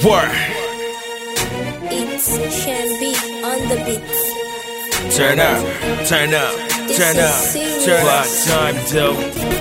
Word. It's Shambi on the beats. Turn up, turn up, This turn is up, serious. turn up. time, dope.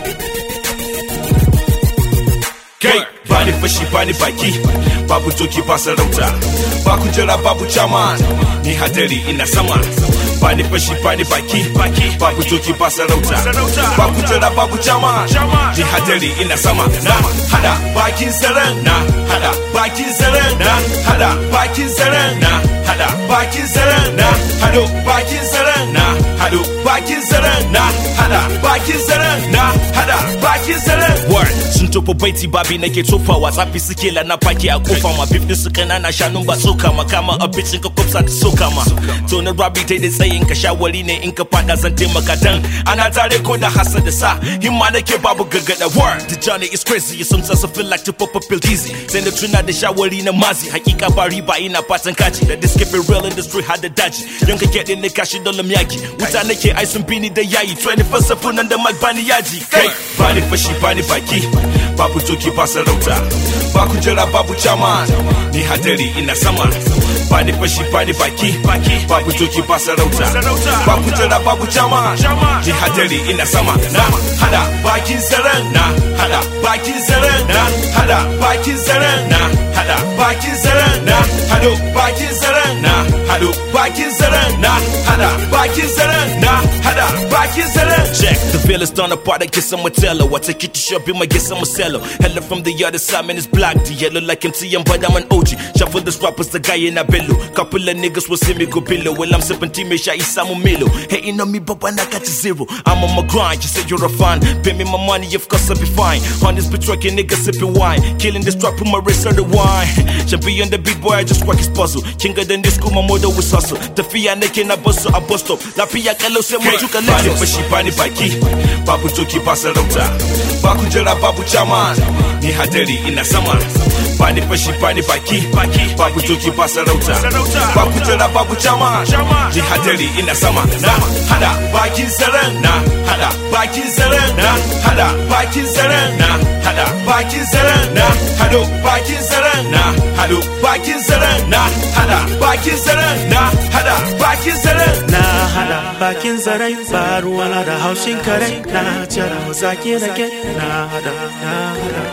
Kai, bani fashi bani baki, babu doki ba sarauta, ba kujera babu chairman, ni hadari ina sama. Bani fashi bani baki, baki, babu doki ba sarauta, ba kujera babu chairman, ni hadari ina sama. Na hada bakin zaren, na hada bakin zaren, na hada bakin zaren, na hada bakin zaren, na hado bakin zaren, na hado bakin zaren, na hada bakin zaren, na hada bakin zaren. Word, sun tofa baiti babi nake tofawa tsafi suke lana faki a kofa ma bif din su kanana shanun ba soka ma kama abincin ka kwafsa ta soka ma to na rabi ta da tsayin ka shawari ne in ka fada zan taimaka dan ana tare ko da hasa da sa himma nake babu gaggada word the journey is crazy sometimes I feel like to pop a pill easy sai na tuna da shawari na mazi hakika ba riba ina fatan kaci da this keep it real industry had da daji yanka get ne kashi dole miyaki wuta nake ai sun bini da yayi 24 7 nan da mag bani yaji kai bani fashi bani baki babu toki ba sarauta ba kujera babu chairman ni hadari ina sama bani fashi bani baki babu toki ba sarauta ba kujera babu chairman ni hadari ina sama na hada bakin zaren na hada bakin zaren na hada bakin zaren na hada bakin zaren na hado bakin zaren na hado bakin zaren na hada bakin zaren na hada bakin zaren check the veil is torn apart I guess I'm a teller what take it to shop him I guess I'm a seller hella from the other side man it's black the yellow like MTM but I'm an OG shuffle the rappers the guy in a bellow couple of niggas will see me go below well I'm sipping team shot Isamu Milo hating on me but when I got to zero I'm on my grind you say you're a fan pay me my money of course I'll be fine on this bitch trucking niggas sipping wine killing this trap with my wrist on the wine should be on the big boy I just rock his puzzle kinga than this school my mother was hustle tafiya nake na bus a bus stop lafiya kalau sai mu tuka Lexus fashi bani baki babu toki ba sarauta ba kujera babu chairman ni hadari ina sama bani fashi bani baki babu toki ba sarauta ba kujera babu chairman ni hadari ina sama na hada bakin zaren na hada bakin zaren na hada bakin zaren na hada bakin zaren na hado bakin zaren na hado bakin zaren na hada bakin zaren na hada bakin zaren Na hada bakin zarai ba ruwana da haushin kare na jira zaki rage na hada na hada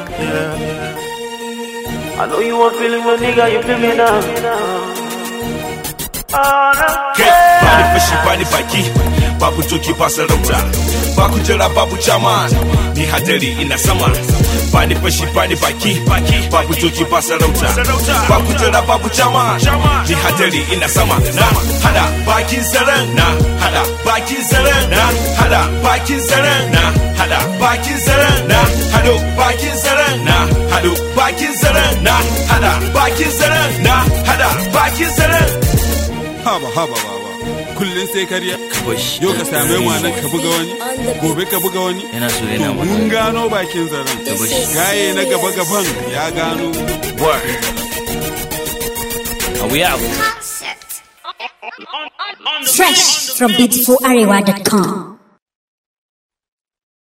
yeah. I know you want feeling my nigga, you feel me now. Oh, no. Kai, bani fashi bani baki babu toki ba sarauta ba kujera babu chairman ni hadari ina sama bani fashi bani baki babu toki ba sarauta ba kujera babu chairman ni hadari ina sama na hada bakin zaren na hada bakin zaren na hada bakin zaren na hada bakin zaren na hado bakin zaren na hado bakin zaren na hada bakin zaren na hada bakin zaren haba haba baba kullum sai karya yau ka same mu nan ka buga wani gobe ka buga wani Yana so yana to mun gano bakin zaren gaye na gaba gaban ya gano word Are we out? Fresh from beautifularewa.com.